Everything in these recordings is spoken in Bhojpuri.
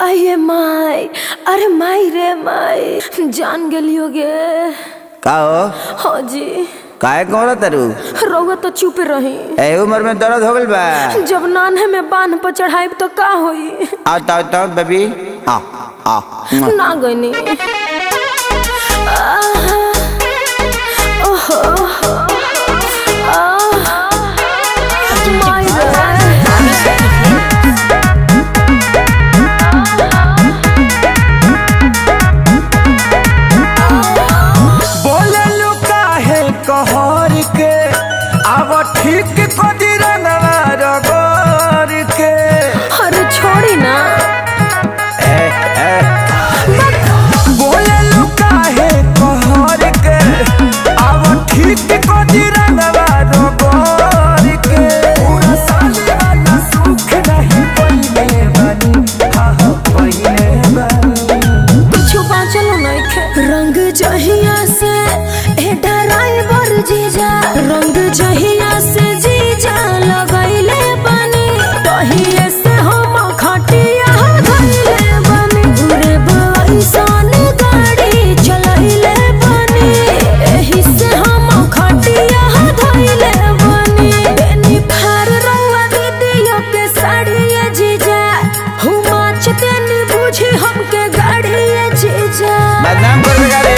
अये माई अरे माई रे माई जान गेलियो गे का हो हाँ जी काहे कहो तरु रउआ तो चुप रही ए उम्र में दर्द हो गइल बा जब नान्हे में बांध पर चढ़ाई तो का होई आओ ताओ ताओ बेबी आ आ ना गईनी आहा, ओहो, आहा, माई रे बोललू काहे कहर के आव ठीक कदी रंगवा रगोर के अरे छोड़ी ना ए ए बोललू काहे कहर के आव ठीक कदी रंगवा रगोर के पूरा साले वाला सुख नहीं पइले बानी हा हा पइले बानी कुछ बाँचलो नइखे रंग जहिया से ए ड्राइवर जीजा रंग जहिया से जीजा लगैले बनी तहिए से हम खटिया धइले बनी घुरे बैसन गाड़ी चलैले बनी एही से हम खटिया धइले बनी बेनी फार रंगवा दीदियो के साड़िया जीजा हुमा चतेनी बुझी हमके गाड़िया जीजा बदनाम कर बेगा रे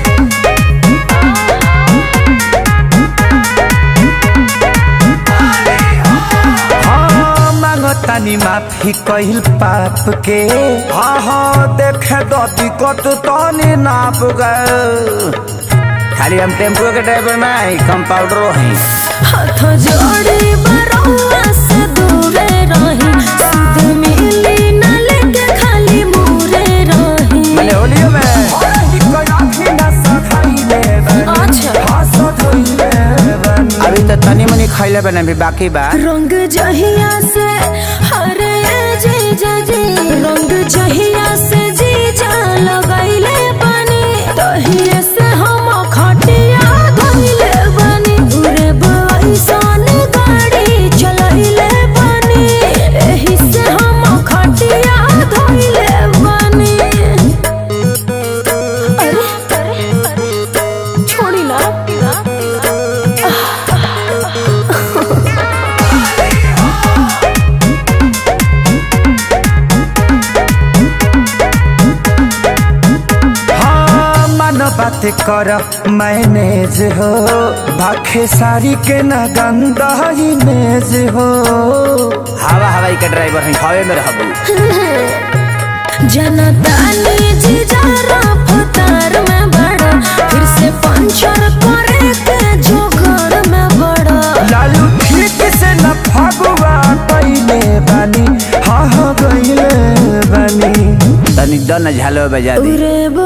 हाँ मांगतानी माफी कहिल पाप के हाँ हाँ देखे दती कत तनी नाप गए खाली हम टेम्पो के ड्राइवर नहीं कंपाउंडरो हैं हाथ जोड़ी बरौआ से दूरे रही सुध मिली न लेके खाली मुरे रही मैंने होलियो में अच्छा अभी तो तनी मनी खैले बने भी बाकी बा रंग जहिया से हरे जीजा जी रंग जहिया से जीजा लगैले बनी तहिए से हम खटिया धइले बनी घुरे बैसन गाड़ी चलैले बनी एही से हम खटिया धइले बनी अरे अरे छोड़ी ना हाँ मन बात कर मैनेज हो भाखे सारी के न गंदा इमेज हो हवा हवाई के ड्राइवर हैं हवे में रहबू जनता ने जिजारा फतार में बड़ा फिर से पंचर करे के जोगर में बड़ा लालू ठीक से न फगुआ पहले बानी हाँ हाँ गईले बानी तनी दन झालो बजा दी उरे